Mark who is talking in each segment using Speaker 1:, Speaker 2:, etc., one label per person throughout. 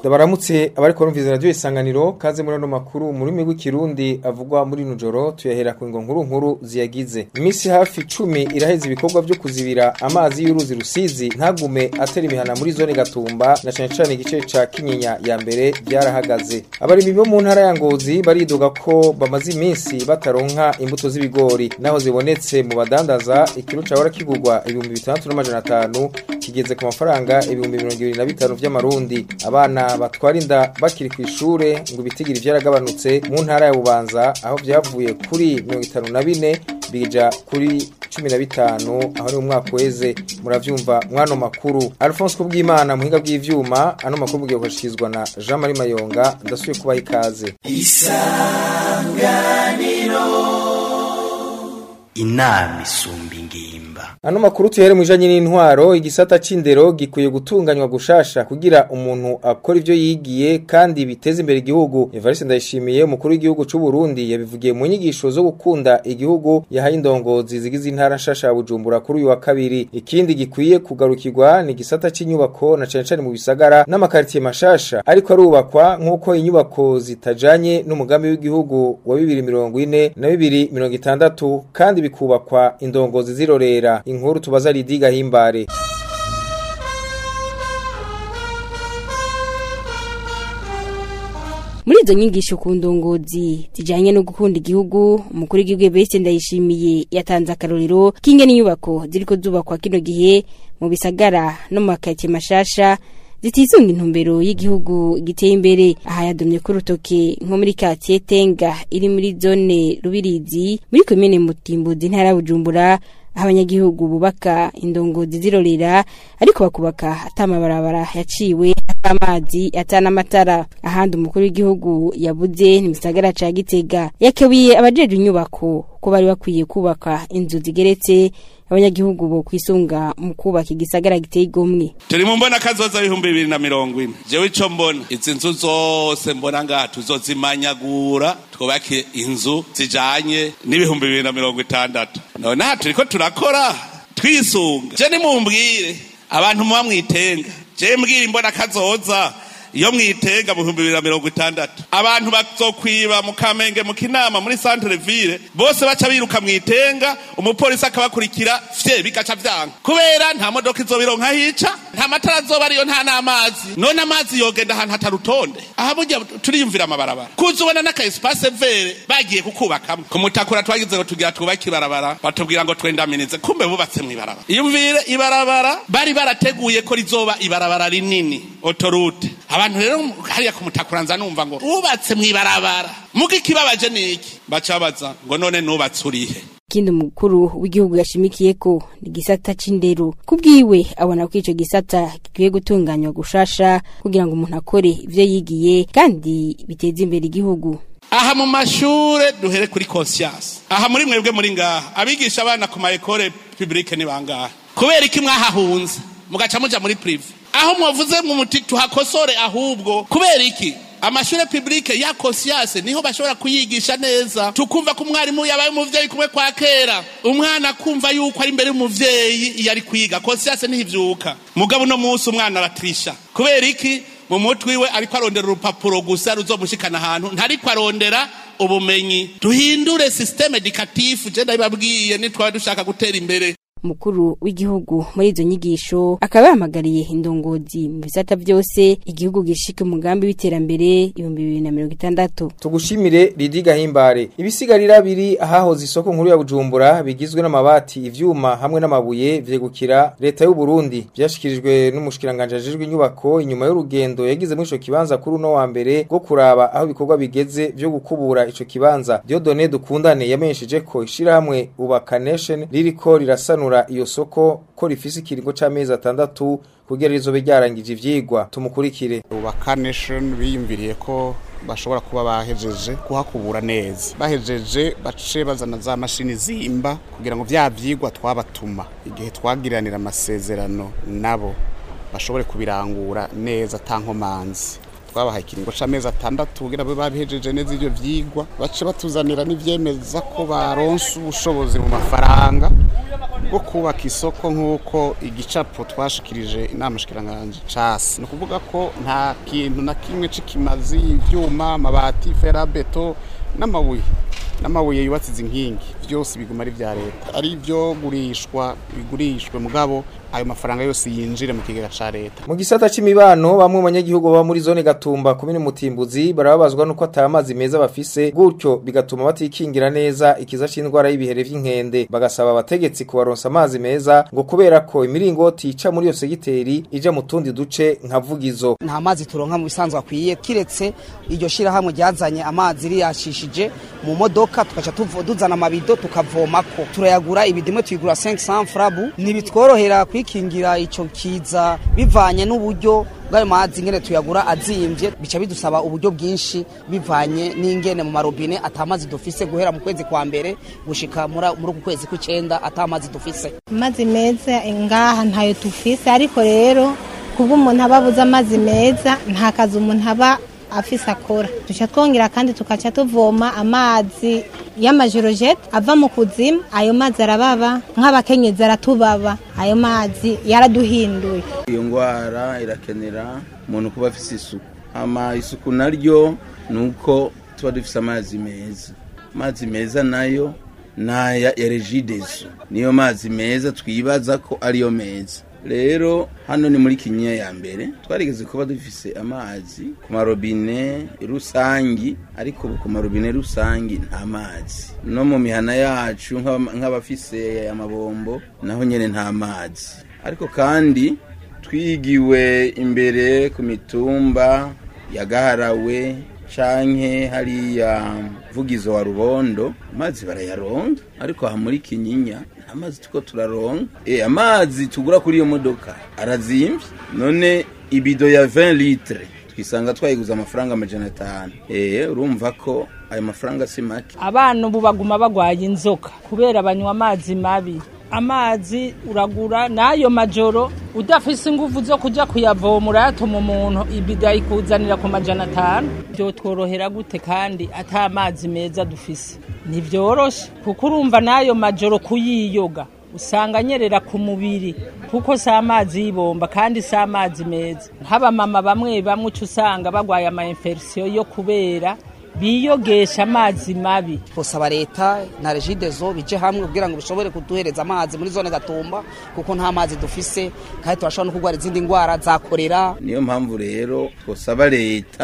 Speaker 1: Ndabaramutse abariko rumviza radio isanganiro kaze muri no makuru mu rurimi rw'ikirundi avugwa muri nujoro tuyahera ku ngo nkuru nkuru ziyagize. Imisi hafi 10 iraheza ibikorwa byo kuzibira amazi y'uruzi rusizi ntagume atera imihana muri zone Gatumba na cyane cyane igice ca Kinyinya ya mbere byarahagaze. Abarimi bo mu ntara ya Ngozi baridoga ko bamaze iminsi bataronka imbuto z'ibigori naho zibonetse mu badandaza ikiro cahora kigurwa ibihumbi bitandatu n'amajana atanu kigeze ku mafaranga ibihumbi mirongo ibiri na bitanu vy'amarundi abana batwara inda bakiri ku ishure ngo ibitigiri vyaragabanutse mu ntara ya Bubanza aho vyavuye kuri mirongo itanu na bine bija kuri cumi na bitanu aho ni umwaka weze muravyumva mwano makuru Alphonse Kubwimana muhinga bw'ivyuma ano makuru mugiye kushikizwa na Jean Marie Mayonga ndasuye kubaha ikaze
Speaker 2: inama isumba ingimba
Speaker 1: Ano makuru tuhere mwijanye n'intwaro igisata c'indero gikwiye gutunganywa gushasha kugira umuntu akora ivyo yigiye kandi biteze imbere igihugu. Evariste Ndayishimiye umukuru w'igihugu c'u Burundi yabivugiye mu nyigisho zo gukunda igihugu yahaye indongozi zigize intara nshasha ya Bujumbura kuri uyu wa kabiri. Ikindi gikwiye kugarukirwa ni igisata c''inyubako na cane cane mu bisagara n'amakaritiye mashasha ariko arubakwa nk'uko inyubako zitajanye n'umugambi w'igihugu wa 2040 na 2060 kandi bikubakwa indongozi zirorera inkuru tubaza Lidiga Himbare
Speaker 3: muri izo nyigisho ku ndongozi zijanye no gukunda igihugu umukuru w'igihugu Evariste Ndayishimiye yatanze akarorero k'ingene inyubako ziriko zubakwa kino gihe mu bisagara no mu makaritsiye mashasha zitisunga intumbero y'igihugu giteye imbere aha yadomye ku rutoke nko muri katiye tenga iri muri zone rubirizi muri komine mutimbuzi ntara ya bujumbura aho abanyagihugu bubaka indongozi zirorera ariko bakubaka atamabarabara yaciwe atamazi atanamatara ahandi umukuru w'igihugu yabuze ni misagara ca gitega yakebuye abajeje inyubako ko bari bakwiye kubaka inzu zigeretse abanyagihugu bo kwisunga mu kubaka igisagara giteye igomwe
Speaker 4: turi mu mbona kazoza ibihumbi bibiri na mirongo ine jewe ico mbona izi nzu zose mbona ngaha tuzozimanyagura twubake inzu zijanye n'ibihumbi bibiri na mirongo itandatu none aha turiko turakora twisunga je nimumbwire abantu muba mwitenga je mbwira imbona kazoza iyo mwitenga mu bihumbi bibiri na mirongo itandatu abantu bazokwiba mu kamenge mu kinama muri centre ville bose baca biruka mwitenga umupolisi akabakurikira fye bigaca vyanga kubera nta modoka izobironka hica nta matara azoba ariyo nta n'amazi none amazi yogenda ahantu hatarutonde aha burya turiyumvira amabarabara kuza ubona n'aka espace vere bagiye kukubakamwo ku mutakura twagize ngo tugira twubake ibarabara batubwira ngo twendaminize kumbe bubatse mw'ibarabara iyumvire ibarabara bari barateguye ko rizoba ibarabara rinini autoroute abantu rero hariya kumutakura nza numva ngo ubatse mw'ibarabara muga ikibabaje niki bacabaza ngo none nubatse urihe
Speaker 3: ikindi umukuru w'igihugu yashimikiye ko ni igisata c'indero kubwiwe abona ko ico gisata gikwiye gutunganywa gushasha kugira ngo umuntu akore ivyo yigiye kandi biteze imbere igihugu
Speaker 4: aha mu mashure duhere kuri conscience aha muri mwebwe muri ngaha abigisha abana ku ma ekole publique ni bangahe kubera iki mwahahunze mugaca muja muri prive aho mwavuze mu muti tuhakosore ahubwo kubera iki amashure publique ya conscience niho bashobora kuyigisha neza tukumva ko umwarimu yabaye umuvyeyi kumwe kwa kera umwana kumva yuko ari imbere y'umuvyeyi iyo ari kwiga conscience niho ivyuka mugabo uno munsi umwana aratrisha kubera iki mu mutwe iwe ariko arondera urupapuro gusa ruzomushikana ahantu ntariko arondera ubumenyi duhindure systeme educatif je ndabibabwiye nitwaba dushaka gutera imbere
Speaker 3: umukuru w'igihugu muri izo nyigisho akaba yahamagariye indongozi mu bisata byose igihugu gishika umugambi w'iterambere ibihumbi bibiri na mirongo itandatu
Speaker 1: tugushimire Lidiga Himbare ibisigarira biri ahahoze isoko nkuru ya Bujumbura bigizwe n'amabati ivyuma hamwe n'amabuye vyegukira leta y'u Burundi byashikirijwe n'umushikiranganje ajejwe inyubako inyuma y'urugendo yagize muri ico kibanza kuri uno wa mbere go kuraba aho ibikorwa bigeze vyo gukubura ico kibanza Dieudonné Dukundane yamenyesheje ko ishira hamwe Ubaka Nation ririko rirasanura iyo soko ko rifise ikiringo c'amezi atandatu kugira rizobe ryarangije ivyigwa tumukurikire
Speaker 5: Ubaka Nation biyumviriye ko bashobora kuba bahejeje kuhakubura neza bahejeje bace bazana za mashini zimba kugira ngo vya vyigwa twabatuma igihe twagiranira amasezerano nabo bashobore kubirangura neza tankomanzi twabahaye ikiringo c'amezi atandatu kugira babe babihejeje neza ivyo vyigwa bace batuzanira n'ivyemeza ko baronse ubushobozi mu mafaranga bwo kubaka isoko nk'uko igicapo twashikirije inama shikiranganje casi ni ukuvuga ko nta kintu na kimwe c'ikimazi ivyuma amabati ferabeto n'amabuye n'amabuye yubatse izi nkingi byose biguma ari vya leta ari ivyo gurishwa bigurishwe mugabo ayo mafaranga yose yinjire mu kigega ca leta
Speaker 1: mu gisata c'imibano bamwe mu banyagihugu baba muri zone gatumba kumene mutimbuzi barababazwa nuko ata amazi meza bafise gutyo bigatuma batikingira neza ikiza c'indwara y'ibihere vy'inkende bagasaba abategetsi kubaronsa amazi meza ngo kubera ko imiringoti ica muri iyo segiteri ija mu tundi duce nka vugizo
Speaker 6: nta mazi turonka mu bisanzwe akwiye kiretse iryo shirahamwe ryazanye amazi riyashishije mu modoka tukaca tuvo- tuzana amabido tukavomako turayagura ibidimwe tuyigura 500 frabu ntibitworohera kwikingira ico kiza bivanye n'uburyo bw'ayo mazi ngene tuyagura azimvye bica bidusaba uburyo bwinshi bivanye n'ingene mu marobine atamazi dufise guhera mu kwezi kwa mbere gushika muri muri uku kwezi kw'icenda atamazi dufise
Speaker 7: amazi meza ngaha ntayo tufise ariko rero kuba umuntu aba abuze amazi meza nta kazi umuntu aba afise akora duca twongera kandi tukaca tuvoma amazi y'amajorojete ava mu kuzimu ayo mazi arababa nk'abakenyezi aratubaba ayo mazi yaraduhinduye
Speaker 8: iyo ndwara irakenera umuntu kuba afite isuku ama isuku naryo ni uko tuba dufite amazi meza amazi meza nayo ni aya ya regidezo niyo mazi meza twibaza ko ariyo meza rero hano ni muri kinyinya ya mbere twarigeze kuba dufise amazi ku marobine rusangi ariko ubu ku marobine rusangi nta mazi no mu mihana yacu nk'aba- nk'abafise amabombo naho nyene nta mazi ariko kandi twigiwe imbere ku mitumba ya gaharawe canke hariya vugizo wa rubondo amazi barayaronga ariko aha muri kinyinya nta mazi tuko turaronga e, amazi tugura kuri iyo modoka arazimvye none ibido ya 20 litre twisanga twayiguza amafaranga amajana atanu e, urumva ko ayo mafaranga si make
Speaker 9: abana ubu baguma bagwaye inzoka kubera banywa amazi mabi amazi uragura n'ayo majoro udafise ingufu zo kuja kuyavoma urayatuma umuntu ibida ikuzanira ku majana atanu vyotworohera gute kandi ata amazi meza dufise ntivyoroshe kuko urumva n'ayo majoro kuyiyoga usanga anyerera ku mubiri kuko si amazi y'ibomba kandi si amazi meza nk'abamama bamwe bamwe uca usanga bagwaye ama infection yo kubera biyogesha amazi mabi
Speaker 6: twosaba leta na regidezo bije hamwe kugira ngo bishobore kuduhereza amazi muri zone gatumba kuko nta mazi dufise kandi turashobora no kurwara izindi ndwara za korera
Speaker 8: niyo mpamvu rero twosaba leta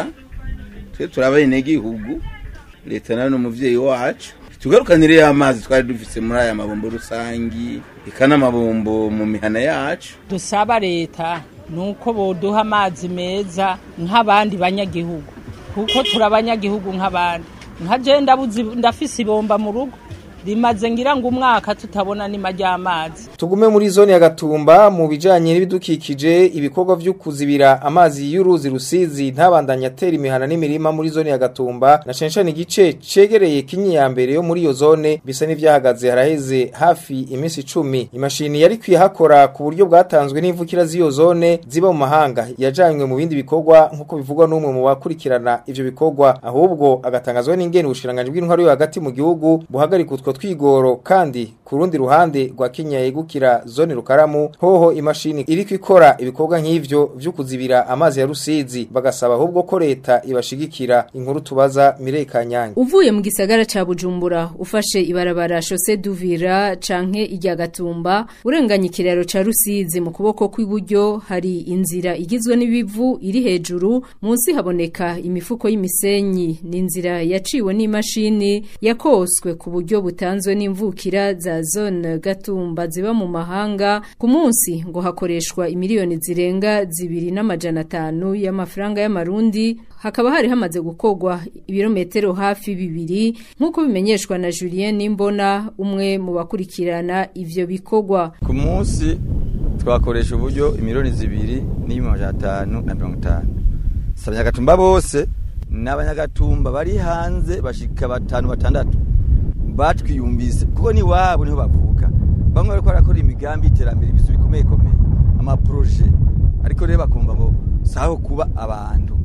Speaker 8: twe turabaye igihugu leta nayo ni umuvyeyi wacu tugarukanire ya mazi twari dufise muri aya mabombo rusangi eka n'amabombo mu mihana yacu
Speaker 9: dusaba leta nuko boduha amazi meza nk'abandi banyagihugu kuko turi abanyagihugu nk'abandi nka je ndabuzi ndafise ibomba mu rugo rimaze ngira ngo umwaka tutabona nima ry'amazi
Speaker 1: Tugume muri zone ya Gatumba mu bijanye n'ibidukikije ibikorwa vyo kuzibira amazi y'uruzi rusizi ntabandanya atera imihana n'imirima muri zone ya Gatumba na censhani igice cegereye kinyi ya mbere yo muri iyo zone bisa n'ivyahagaze haraheze hafi imisi 10 imashini yari kwihakora ku buryo bwatanzwe n'imvukira z'iyo zone ziba mu mahanga yajanywe mu bindi bikorwa nkuko bivugwa n'umwe mu bakurikirana ivyo bikorwa ahubwo agatangazwa n'ingene ubushiranganje bw'intwaro yo hagati mu gihugu buhagarika utwo twigoro kandi ku rundi ruhande rwa Kenya yegukira zone rukaramu hoho imashini iriko ikora ibikorwa nk'ivyo vyo kuzibira amazi ya rusizi bagasaba ahubwo ko leta ibashigikira inkuru tubaza Mirei Kanyange
Speaker 10: Uvuye mu gisagara ca Bujumbura ufashe ibarabara Chaussée d'Uvira canke irya Gatumba urenganya ikiraro ca Rusizi mu kuboko kw'iburyo hari inzira igizwe n'ibivu iri hejuru munsi haboneka imifuko y'imisenyi ni inzira yaciwe n'imashini yakoswe ku buryo butanzwe n'imvukira za zone Gatumba ziba mu mahanga ku munsi ngo hakoreshwa imiliyoni zirenga zibiri n'amajana atanu y'amafaranga y'amarundi hakaba hari hamaze gukorwa ibirometero hafi bibiri nk'uko bimenyeshwa na Julien Nimbona umwe mu bakurikirana ivyo bikorwa
Speaker 11: ku munsi twakoresha uburyo imiliyoni zibiri n'amajana atanu na mirongo itanu si abanyagatumba bose n'abanyagatumba bari hanze bashika batanu batandatu batwiyumvise kuko ni wabo niho bavuka bamwe bariko barakora imigambi y'iterambere ibisu bikomeye komeye amaproje ariko rero bakumva ngo saho kuba abantu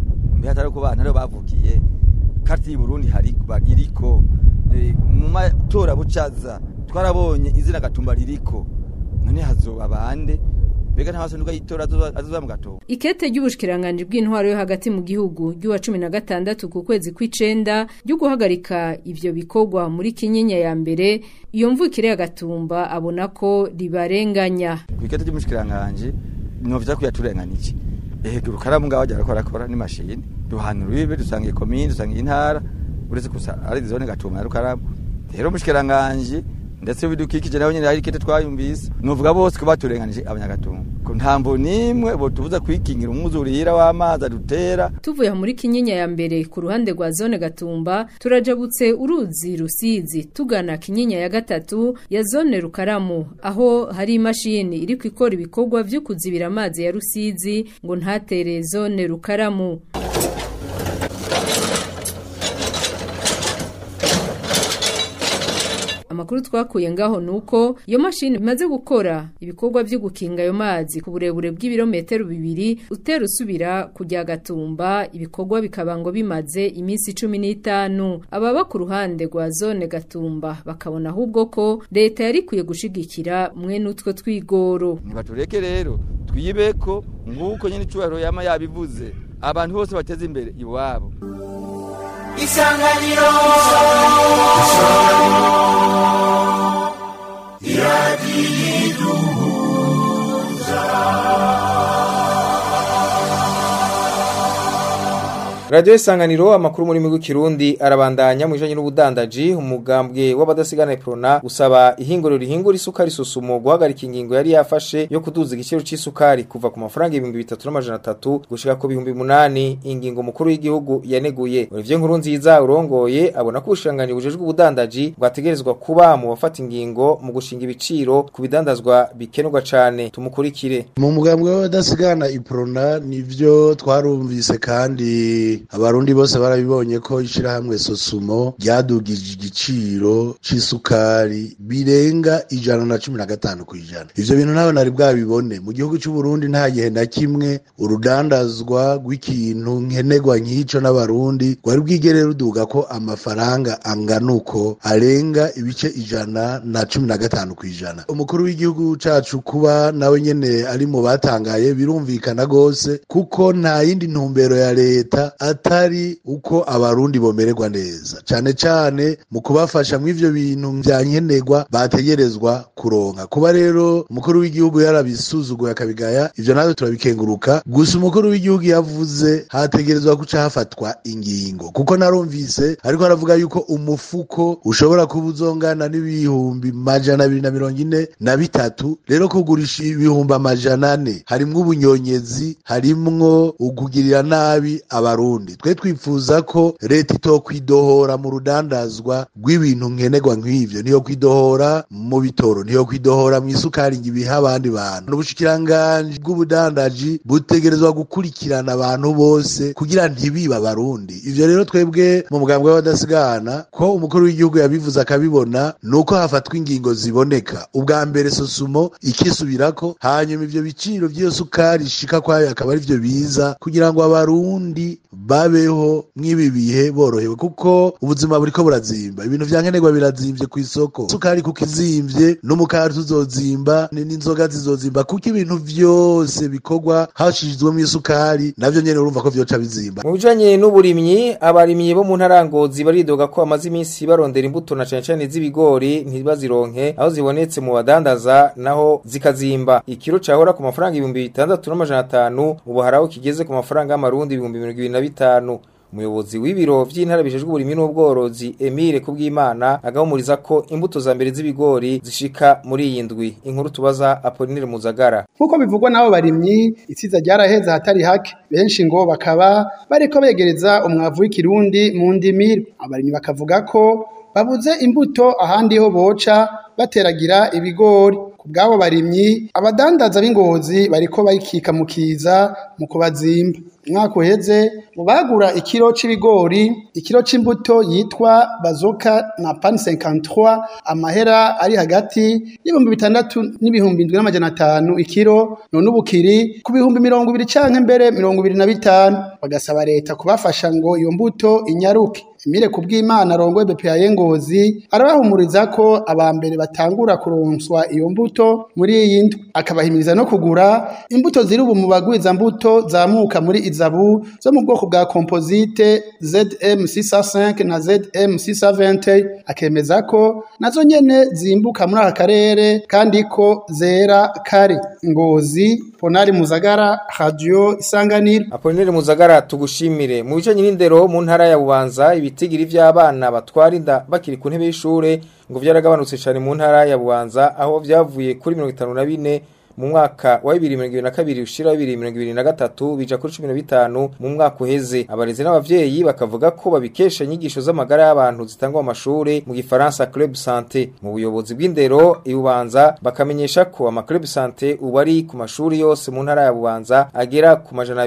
Speaker 11: mbe hatari ko bana rero bavukiye kati Burundi hari iriko eh, mu matora bucaza twarabonye izina gatumba ririko none hazoba bande mbega nta masonuka yitora azoza mu gatumba
Speaker 10: Ikete ry'ubushikiranganje bw'intwaro yo hagati mu gihugu ry'uwa 16 ku kwezi kw'icenda ryo guhagarika ivyo bikorwa muri kinyinya ya mbere iyo mvukire ya gatumba abona ko ribarenganya
Speaker 11: ku ikete ry'umushikiranganje novya kuyaturenganije eheguru karamu ngaho ajya arakora akora ni mashini duhana urubibe dusanga ikomine dusanga intara uretse gusa ari zone gatumba na rukaramu rero umushikiranganje ndetse bidukikije nawe nyine hari ikete twayumvise nuvuga bose ko baturenganije abanyagatumba ko ntambo nimwe bo tubuza kwikingira umwuzurira w'amazi adutera
Speaker 10: tuvuye muri kinyinya ya mbere ku ruhande rwa zone gatumba turajabutse uruzi rusizi tugana kinyinya ya gatatu ya zone rukaramu aho hari imashini iri kwikora ibikorwa vyo kuzibira amazi ya rusizi ngo ntatere zone rukaramu amakuru twakuye ngaho nuko iyo mashini imaze gukora ibikorwa byo gukinga ayo mazi ku burebure bw'ibirometero bibiri utera usubira kujya gatumba ibikorwa bikaba ngo bimaze iminsi cumi n'itanu ababa ku ruhande rwa zone gatumba bakabona ahubwo ko leta yari ikwiye gushigikira mwene utwo twigoro
Speaker 11: nibatureke rero twibeko nk'uko nyine icyubahiro yama yabivuze abantu bose bateze imbere iwabo
Speaker 2: isanganiro
Speaker 1: Radio Isanganiro amakuru muri migu kirundi arabandanya mu bijanye n'ubudandaji umugambwe w'abadasigana Prona usaba ihinguriro rihingura isukari susumo guhagarika ingingo yari yafashe yo kuduza igiciro c'isukari kuva ku mafaranga 2300 gushika ku 800 ingingo mukuru w'igihugu yaneguye Olivier Nkuru nziza urongoye abona ko ubushanganye bujejwe ubudandaji bwategerezwa kuba mu bafata ingingo mu gushinga ibiciro ku bidandazwa bikenerwa cane tumukurikire
Speaker 12: mu mugambwe w'abadasigana Iprona nivyo twarumvise kandi abarundi bose barabibonye ko ishirahamwe sosumo ryadugije igiciro c'isukari birenga ijana na cumi na gatanu kw'ijana ivyo bintu nawe nari bwabibone mu gihugu c'uburundi nta gihe na kimwe urudandazwa rw'ikintu nkenerwa nk'ico n'abarundi rwari bwigere ruduga ko amafaranga angana uko arenga ibice ijana na cumi na gatanu kw'ijana umukuru w'igihugu cacu kuba nawe nyene ari mu batangaye birumvikana gose kuko nta yindi ntumbero ya leta atari uko abarundi bomererwa neza cane cane mu kubafasha mu ivyo bintu vya nkenerwa bategerezwa kuronka kuba rero umukuru w'igihugu yarabisuzuguye akabigaya ivyo natwe turabikenguruka gusa umukuru w'igihugu yavuze hategerezwa guca hafatwa ingingo kuko narumvise ariko aravuga yuko umufuko ushobora kuba uzongana n'ibihumbi majana abiri na mirongo ine na bitatu rero kugurisha ibihumbi amajana ane harimwo ubunyonyezi harimwo ukugirira nabi abarundi twe twifuza ko leta itokwidohora mu rudandazwa rw'ibintu nkenerwa nk'ivyo niyo kwidohora mu bitoro niyo kwidohora mu isukari ngo ibiha abandi bantu ubushikiranganji bw'ubudandaji butegerezwa gukurikirana abantu bose kugira ntibiba abarundi ivyo rero twebwe mu mugambwe w'abadasigana ko umukuru w'igihugu yabivuze akabibona nuko hafatwa ingingo ziboneka ubwa mbere sosumo ikisubirako hanyuma ivyo biciro vy'iyo sukari ishika kwayo akaba ari vyo biza kugira ngo abarundi babeho mw'ibi bihe borohewe kuko ubuzima buriko burazimba ibintu vya nkenerwa birazimvye kw'isoko sukari kuko izimvye n'umukari tuzozimba n'inzoga zizozimba kuko ibintu vyose bikorwa hashizwemo isukari navyo nyene urumva ko vyoca bizimba
Speaker 1: mu bijanye n'uburimyi abarimyi bo mu ntarangozi baridoga ko bamaze iminsi barondera imbuto na cane cane z'ibigori ntibazironke aho zibonetse mu badandaza naho zikazimba ikiro cahora ku mafaranga ibihumbi bitandatu n'amajana atanu ubu haraho kigeze ku mafaranga y'amarundi ibihumbi mirongo ibiri na bitanu umuyobozi w'ibiro vy'intara bijejwe uburimyi n'ubworozi Emile Kubwimana agahumuriza ko imbuto za mbere z'ibigori zishika muri iyi ndwi inkuru tubaza Apollinaire Muzagara
Speaker 13: nkuko bivugwa n'abo barimyi itsiza ryaraheze ahatari hake benshi ngo bakaba bariko begereza umwavu w'ikirundi mu ndimiro abarimyi bakavuga ko babuze imbuto ahandi ho boca bateragira ibigori ku bw'abo barimyi abadandaza b'ingozi bariko bayikika mu kiza mu kubazimba umwaka uheze mu bagura ikiro c'ibigori ikiro c'imbuto yitwa bazoka na pan 53 amahera ari hagati y'ibihumbi bitandatu n'ibihumbi indwi n'amajana atanu ikiro none ubu kiri ku bihumbi mirongo ibiri canke mbere mirongo ibiri na bitanu bagasaba leta kubafasha ngo iyo mbuto inyaruke Emile kubw'Imana rongoye BPA Ngozi arabahumuriza ko abambere batangura kuronswa iyo mbuto muri iyi ndwi akabahimiriza no kugura imbuto ziri ubu mu bagwiza mbuto zamuka muri izabu zo mu bwoko bwa composite ZM 605 na ZM 620 akemeza ko nazo nyene zimbuka muri aka karere kandi ko zera kare Ngozi Ponari Muzagara Radio Isanganiro
Speaker 1: Apolinere Muzagara tugushimire mu bice nyirindero mu ntara ya Bubanza ibitigiri vy'abana batwara inda bakiri ku ntebe y'ishure ngo vyaragabanutse cyane mu ntara ya Bubanza aho vyavuye kuri 54 mu mwaka wa 2022 ushira 2023 bija kuri 15 mu mwaka uheze abarezi n'abavyeyi bakavuga ko babikesha inyigisho z'amagara y'abantu zitangwa mu mashure mu gifaransa club santé mu buyobozi bw'indero ibubanza bakamenyesha ko ama club santé ubu ari ku mashuri yose mu ntara ya Bubanza agera ku majana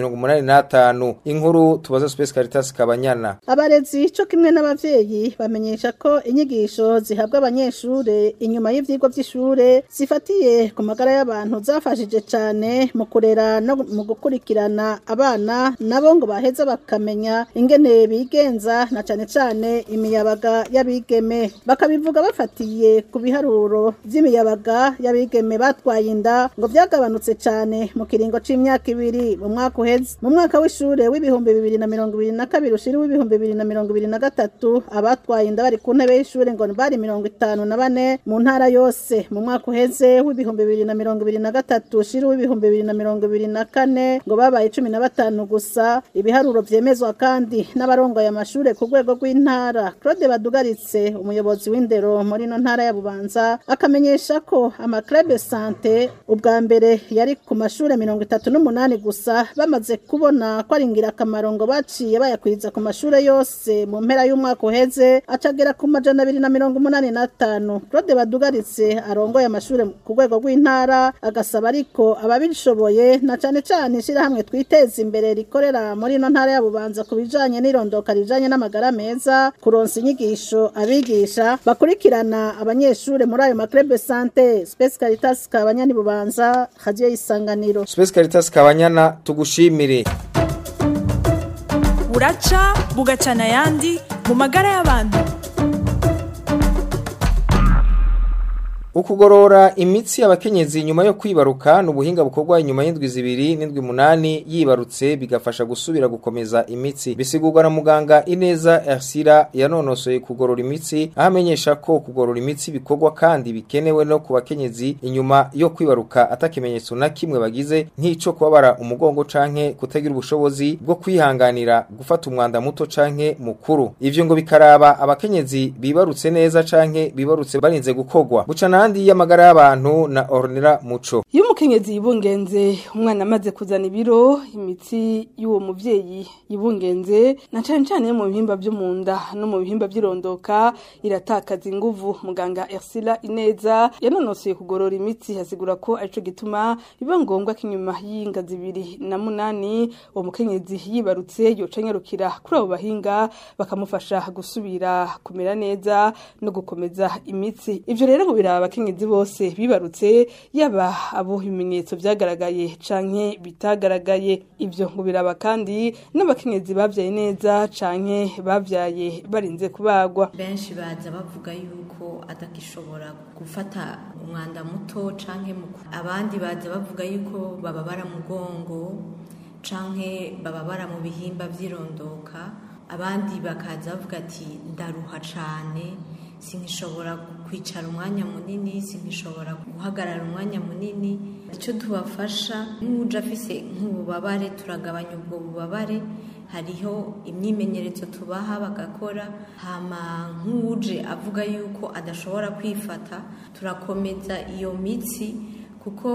Speaker 1: 285 inkuru tubaza Space Caritas Kabanyana
Speaker 14: abarezi cyo kimwe n'abavyeyi bamenyesha ko inyigisho zihabwa abanyeshure inyuma y'ivyigwa by'ishure zifatiye ku magara y'abantu zafashije cyane mu kurera no mu gukurikirana abana nabo ngo baheza bakamenya ingene bigenza na cyane cyane imiyabaga y'abigeme bakabivuga bafatiye ku biharuro by'imiyabaga y'abigeme batwaye inda ngo byagabanutse cyane mu kiringo c'imyaka ibiri mu mwaka uheze mu mwaka w'ishure w'ibihumbi bibiri na mirongo ibiri na kabiri ushiri w'ibihumbi bibiri na mirongo ibiri na gatatu abatwaye inda bari ku ntebe y'ishure ngo bari mirongo itanu na bane mu ntara yose mu mwaka uheze w'ibihumbi bibiri na mirongo ibiri na gatatu shiri w'ibihumbi bibiri na mirongo ibiri na kane ngo babaye cumi na batanu gusa ibiharuro vyemezwa kandi n'abarongoye amashure ku rwego rw'intara Claude Badugaritse umuyobozi w'indero muri no ntara ya Bubanza akamenyesha ko amaklebe sante ubwa mbere yari ku mashure mirongo itatu n'umunani gusa bamaze kubona ko ari ingirakamaro ngo baciye bayakwiza ku mashure yose mu mpera y'umwaka uheze acagera ku majana abiri na mirongo umunani n'atanu Claude Badugaritse arongoye amashure ku rwego rw'intara agasaba ariko ababishoboye na cane cane ishirahamwe twiteza imbere rikorera muri no ntara ya Bubanza ku bijanye n'irondoka rijanye n'amagara meza kuronsa inyigisho abigisha bakurikirana abanyeshure muri ayo maklebe sante Space Caritas Kabanyani Bubanza Radio Isanganiro
Speaker 1: Space Caritas Kabanyana tugushimire
Speaker 15: buraca bugacana ayandi mu magara y'abantu
Speaker 1: Ukugorora imitsi y'abakenyezi nyuma yo kwibaruka n'ubuhinga bukorwa inyuma y'indwi zibiri n'indwi munani yibarutse bigafasha gusubira gukomeza imitsi bisigurwa na muganga Ineza Ersira yanonosoye kugorora imitsi ahamenyesha ko kugorora imitsi bikorwa kandi bikenewe no ku bakenyezi inyuma yo kwibaruka atakimenyetso na kimwe bagize nk'ico kubabara umugongo canke kutagira ubushobozi bwo kwihanganira gufata umwanda muto canke mukuru ivyo ngo bikaraba abakenyezi bibarutse neza canke bibarutse barinze gukorwa buca n'ahandi y'amagara y'abantu na Ornera Muco
Speaker 16: iyo umukenyezi yibungenze umwana amaze kuzana ibiro imitsi y'uwo muvyeyi yibungenze na cane cane mu bihimba vyo mu nda no mu bihimba vy'irondoka iratakaza inguvu muganga Ersila Ineza yanonosoye kugorora imitsi hasigura ko arico gituma biba ngombwa ko inyuma y'inga zibiri na munani uwo mukenyezi yibarutse yoca nyarukira kuri abo bahinga bakamufasha gusubira kumera neza no gukomeza imitsi ivyo rero ngo biraba abakenyezi bose bibarutse yaba abo ibimenyetso vyagaragaye canke bitagaragaye ivyo ngo biraba kandi n'abakenyezi bavyaye neza canke bavyaye barinze kubagwa
Speaker 17: benshi baza bavuga yuko adakishobora gufata umwanda muto canke abandi baza bavuga yuko bababara mugongo canke bababara mu bihimba vy'irondoka abandi bakaza bavuga ati ndaruha cane sinkishobora kwicara umwanya munini sinkishobora guhagarara umwanya munini icyo tubafasha nk'uje afise nk'ububabare turagabanya ubwo bubabare hariho imyimenyerezo tubaha bagakora hama nk'uje avuga yuko adashobora kwifata turakomeza iyo mitsi kuko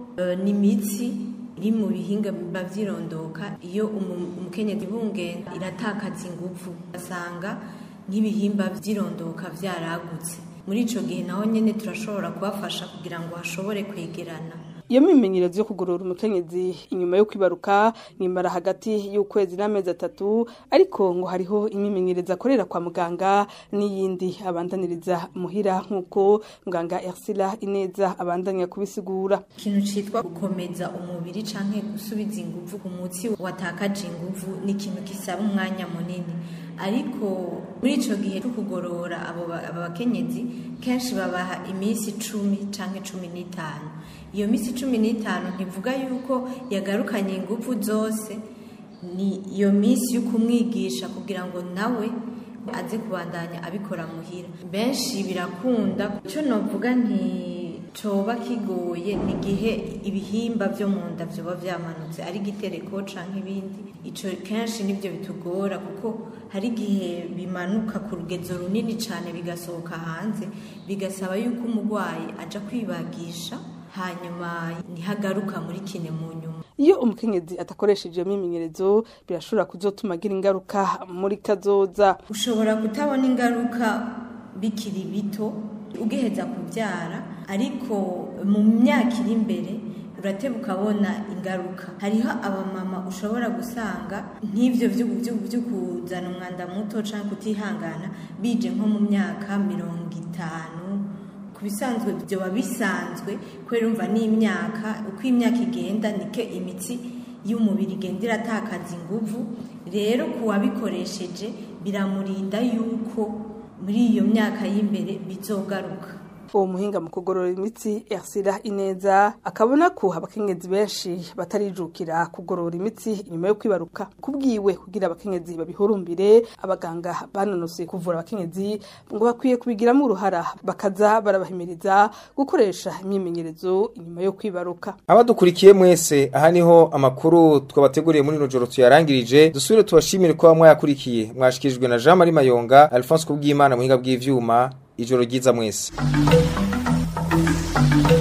Speaker 17: ni imitsi iri mu bihinga biba vyirondoka iyo umukenyezi bungenza iratakaza inguvu asanga nk'ibihimba vyirondoka vyaragutse muri ico gihe naho nyene turashobora kubafasha kugira ngo hashobore kwegerana
Speaker 16: iyo mimenyerezo yo kugorora umukenyezi inyuma yo kwibaruka nimara hagati y'ukwezi n'amezi atatu ariko ngo hariho imimenyerezo akorera kwa muganga n'iyindi abandaniriza muhira nk'uko muganga Ersila Ineza abandanya kubisigura
Speaker 17: ikintu citwa gukomeza umubiri canke gusubiza inguvu ku mutsi watakaje inguvu ni ikintu gisaba umwanya munini ariko muri ico gihe cyo kugorora abo bakenyezi kenshi babaha iminsi icumi canke cumi n'itanu iyo minsi cumi n'itanu ntivuga yuko yagarukanye ingufu zose ni iyo minsi yo kumwigisha kugira ngo nawe aze kubandanya abikora muhira benshi birakunda icyo novuga nti coba kigoye ni igihe ibihimba byo mu nda byoba byamanutse ari igitereko canke ibindi ico kenshi nibyo bitugora kuko hari igihe bimanuka ku rugezo runini cyane bigasohoka hanze bigasaba yuko umurwayi aja kwibagisha hanyuma ntihagaruka muri kine mu nyuma
Speaker 16: iyo umukenyezi atakoresheje iyo mimenyerezo birashobora kuzotuma agira ingaruka muri kazoza
Speaker 17: ushobora kutabona ingaruka bikiri bito ugiheza kubyara ariko mu myaka iri imbere urateba ukabona ingaruka hariho abamama ushobora gusanga nk'ibyo byo kuzana umwanda muto cyangwa kutihangana bije nko mu myaka mirongo itanu ku bisanzwe byoba bisanzwe kubera umva n'imyaka uko imyaka igenda niko imitsi y'umubiri igenda iratakaza inguvu rero ku wabikoresheje biramurinda yuko muri iyo myaka y'imbere bizogaruka
Speaker 16: uwo muhinga mu kugorora imitsi Ersira Ineza akabona ko abakenyezi benshi batarijukira kugorora imitsi inyuma yo kwibaruka kubwiwe kugira abakenyezi babihurumbire abaganga banonosoye kuvura abakenyezi ngo bakwiye kubigiramo uruhara bakaza barabahimiriza gukoresha imyimenyerezo inyuma yo kwibaruka
Speaker 1: abadukurikiye mwese aha niho amakuru twabateguriye muri ino joro tuyarangirije dusubire tubashimire ko mwayakurikiye mwashikirijwe na Jean Marie Mayonga Alphonse Kubwimana muhinga bw'ivyuma ijoro ryiza mwese